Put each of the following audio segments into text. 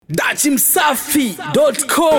dachimsafi.com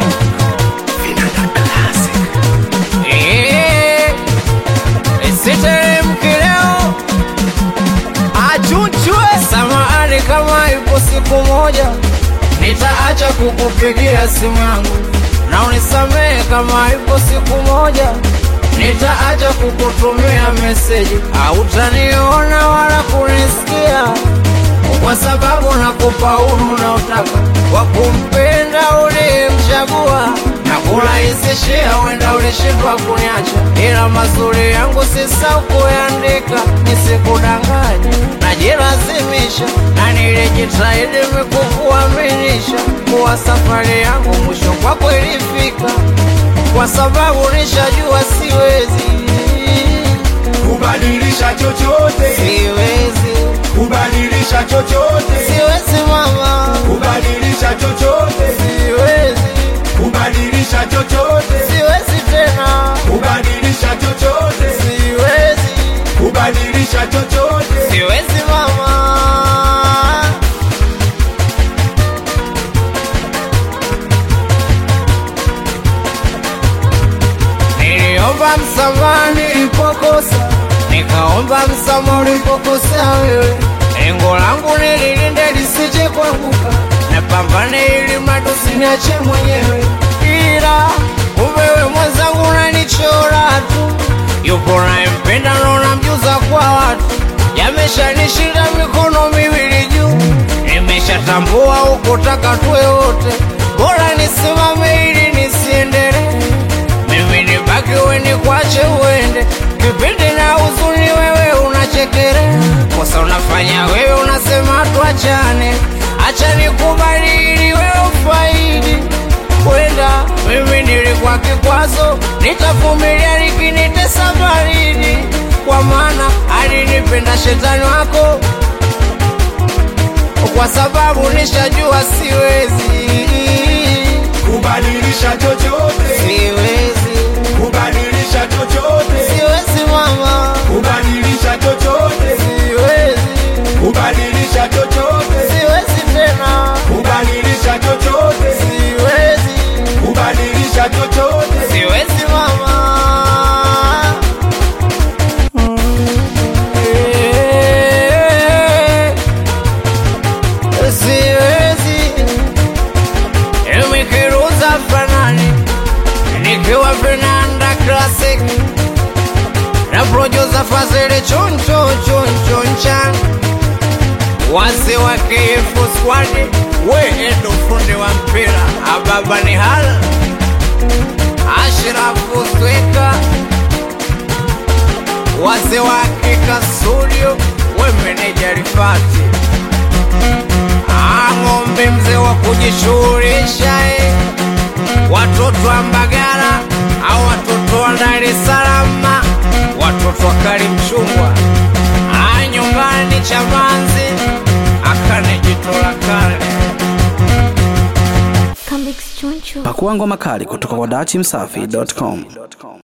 Eh, Siteremki leo achuchwe samahani, kama ipo siku moja nitaacha kukupigia simu yangu, na unisamehe kama ipo siku moja nitaacha kukutumia meseji, hautaniona wala kunisikia kwa sababu nakupa uhuru unaotaka wa kumpenda uliyemchagua na kurahisishia, wenda ulishindwa kuniacha, ila mazuri yangu sisau kuyaandika, nisikudanganya, najilazimisha na nilijitahidi mikukuaminisha kuwa safari yangu mwisho kwako ilifika, kwa sababu nishajua siwezi, kubadilisha chochote, siwezi, kubadilisha chochote, siwezi mama, kubadilisha chochote, siwezi kubadilisha chochote, siwezi tena, kubadilisha chochote, siwezi, kubadilisha chochote. siwezi mama. Niliomba msamaha nilipokosa, nikaomba msamaha ulipokosea wewe. Lengo langu nililinde lisije kuanguka, napambane ili mradi usiniache mwenyewe, ila umewe mwenzangu unanichora tu yupo nayempenda naona mjuza kwa watu, yameshanishinda mikono miwili juu, nimeshatambua ukutaka tuwe wote, bora nisimame ili nisiendelee, mimi nibaki we nikwache uende, kipindi na huzuni wewe unachekelea, kosa unafanya wewe unasema tuachane, acha nikubali ili wewe ufaidi kwenda mimi nilikuwa kikwazo, nitavumilia likinitesa baridi, kwa maana alinipenda shetani wako, kwa sababu nishajua siwezi, Kubadilisha chochote, siwezi, kubadilisha chochote, siwezi mama, kubadilisha chochote, siwezi, kubadilisha chochote, siwezi tena, kubadilisha chochote, siwezi, kubadilisha chochote. siwezi mama. Siwezi imikiruza fanani nikiwa vinanda classic na producer Fazili choncho choncho nchan wase wa KF squad we ndo fundi wa mpira ababa ni hala Ashrafu Sweka wase wa Kika Studio we meneja Rifati Ah, ng'ombe mzee wa kujishughulisha eh. watoto wa Mbagala au watoto wa Dar es Salaam, watoto wa Karimchungwa Ah, nyumbani Chamanzi akane jito la kale Comics Choncho. pakua ngoma kali kutoka kwa dachimsafi.com